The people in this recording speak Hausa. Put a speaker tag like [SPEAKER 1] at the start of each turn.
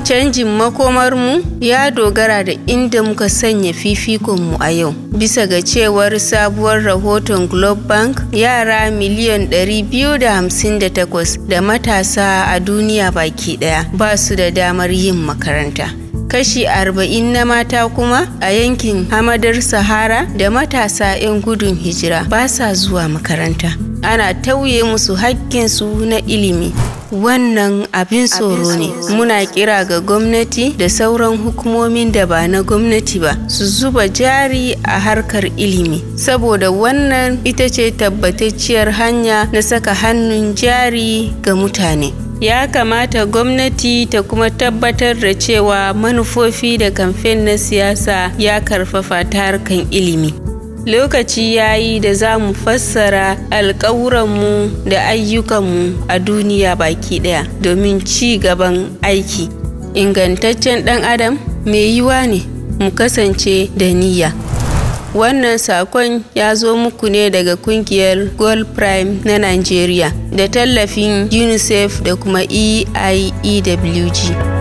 [SPEAKER 1] Canjin makomarmu ya dogara da inda muka sanya fifikonmu a yau. Bisa ga cewar sabuwar rahoton Globe Bank, yara miliyan 258 da matasa a duniya baki daya ba su da damar yin makaranta. Kashi 40 na mata kuma a yankin hamadar Sahara da matasa 'yan gudun hijira ba sa zuwa makaranta. Ana tauye musu haƙƙinsu na ilimi. Wannan abin tsoro ne. Muna kira ga gwamnati da sauran hukumomin da ba na gwamnati ba su zuba jari a harkar ilimi. Saboda wannan ita ce tabbatacciyar hanya na saka hannun jari ga mutane. Ya kamata gwamnati ta kuma tabbatar da cewa manufofi da kamfen na siyasa ya karfafa ta harkar ilimi. lokaci ya yi da za mu fassara alkawuranmu da ayyukanmu a duniya baki ɗaya domin ci gaban aiki ingantaccen ɗan adam mai yiwa ne mu kasance da niyya wannan sakon ya zo muku ne daga kungiyar gold prime na nigeria da tallafin unicef da kuma eиewg